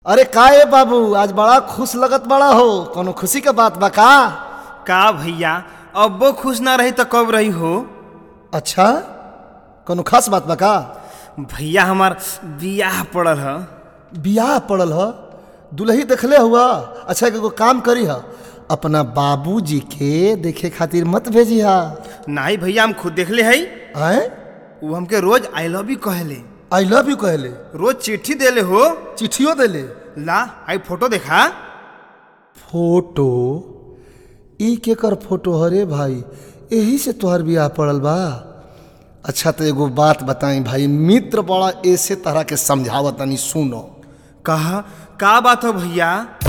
अरे का ए बाबू आज बड़ा खुश लगत बड़ा हो कोनो खुशी के बात बा का का भैया अब्बो खुश ना रही तो कब रही हो अच्छा कोनो खास बात बा का भैया हमार बियाह पड़ल ह बियाह पड़ल ह दुल्ही देखले हुआ अच्छा एगो काम करी ह अपना बाबूजी के देखे खातिर मत भेजी हा नहीं भैया हम खुद देखले हई आए वो हमके रोज आई लव यू कहले आई लव यू कहले रोज चिट्ठी देले हो चिट्ठियों देले ला आई फोटो देखा फोटो ई केकर फोटो हरे भाई यही से तोहर बियाह पड़ल बा अच्छा तो एगो बात बताई भाई मित्र बड़ा ऐसे तरह के समझावत तनी सुनो कहा का बात हो भैया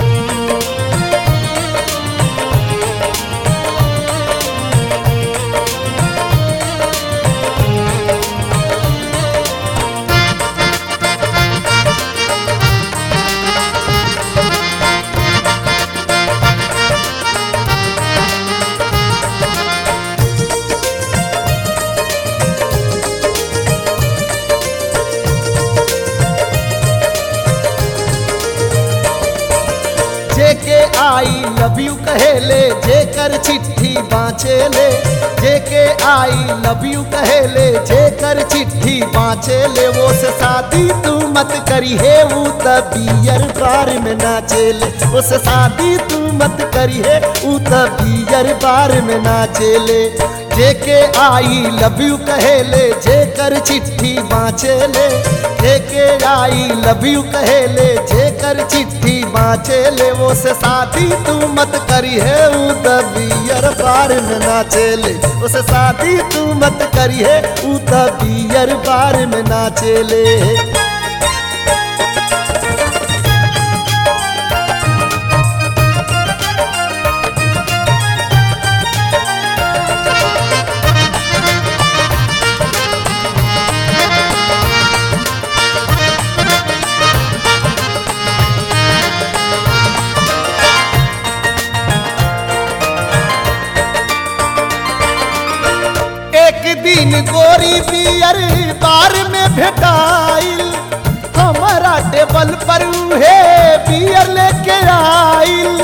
जेके आई लव यू कहेले जेकर चिट्ठी बाँचेले जेके आई लव यू कहेले जेकर चिट्ठी बाँचेले वो से शादी तू मत करी है वो तबियर बार में नाचेले वो से शादी तू मत करी है वो तबियर बार में नाचेले जेके आई लव यू कहेले जेकर चिट्ठी बाँचेले जेके आई लव यू कहेले जेकर चिट्ठी बाँचेले वो से शादी तू मत करी है ऊ तबियर बार में नाचेले वो से शादी तू मत करी है ऊ तबियर बार में नाचेले एक दिन गोरी बियर बार में भेटाइल हमारा टेबल पर उहे बियर लेके आइल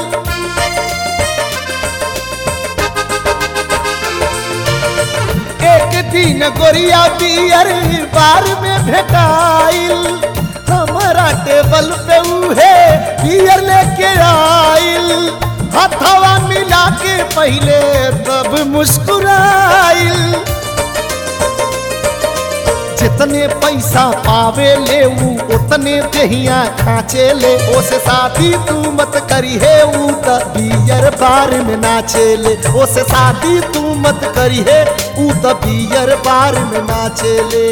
एक दिन गोरिया बियर बार में भेटाइल हमारा टेबल पे उहे बियर लेके आइल हथवा मिला के पहले तब मुस्कुराइल जितने पैसा पावे ले ऊ उतने दहिया खाचे ले ओसे शादी तू मत करी है ऊ त बियर बार में नाचे ले ओसे शादी तू मत करी है ऊ त बियर बार में नाचे ले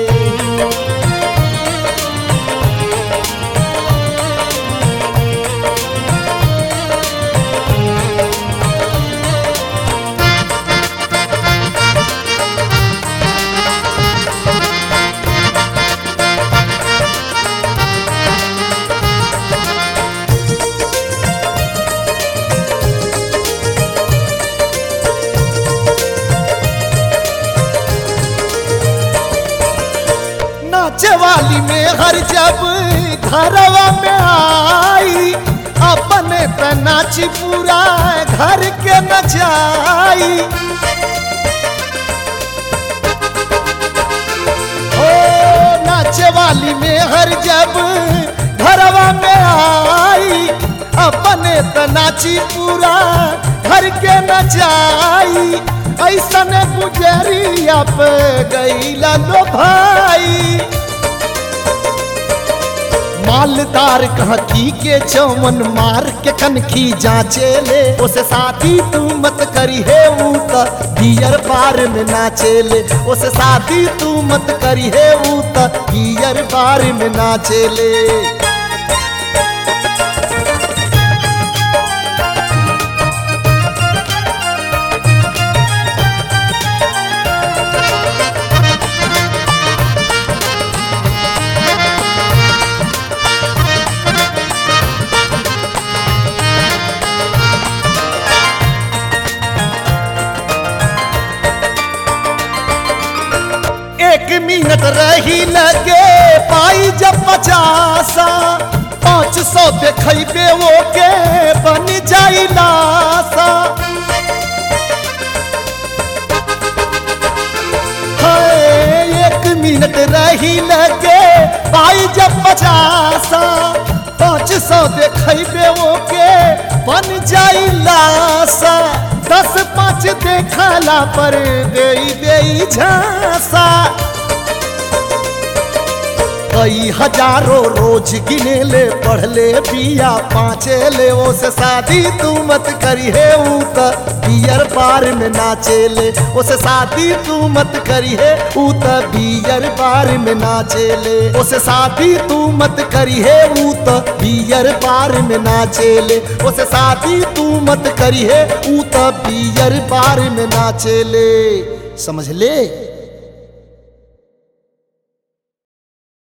नाचे वाली में हर जब घरवा में आई अपने त नाची पूरा घर के नचाई ओ नाचे वाली में हर जब घरवा में आई अपने त नाची पूरा घर के नचाई ऐसन गुजरिया पे गईला लो भाई मालदार कहकी के चौमन मार के कनखी जाचे ले उसे शादी तू मत करी है ऊ त बियर बार में नाचे ले उसे शादी तू मत करी है ऊ त बियर बार में नाचे ले एक मिनट रही लगे पाई जब पचासा पाँच सौ देखैबे वो के बन जाई लाशा हाय, एक मिनट रही लगे पाई जब पचासा पाँच सौ देखैबे वो के बन जाई लाशा दस पाँच देखला पर दे दे झांसा कई हजारों रोज गिने ले पढ़ ले पिया पाँचे ले वो से शादी तू मत करी है ऊ त बियर बार में नाचे ले वो से शादी तू मत करी है ऊ त बियर बार में नाचे ले वो से शादी तू मत करी है ऊ त बियर बार में नाचे ले वो से शादी तू मत करी है ऊ त बियर बार में नाचे ले समझ ले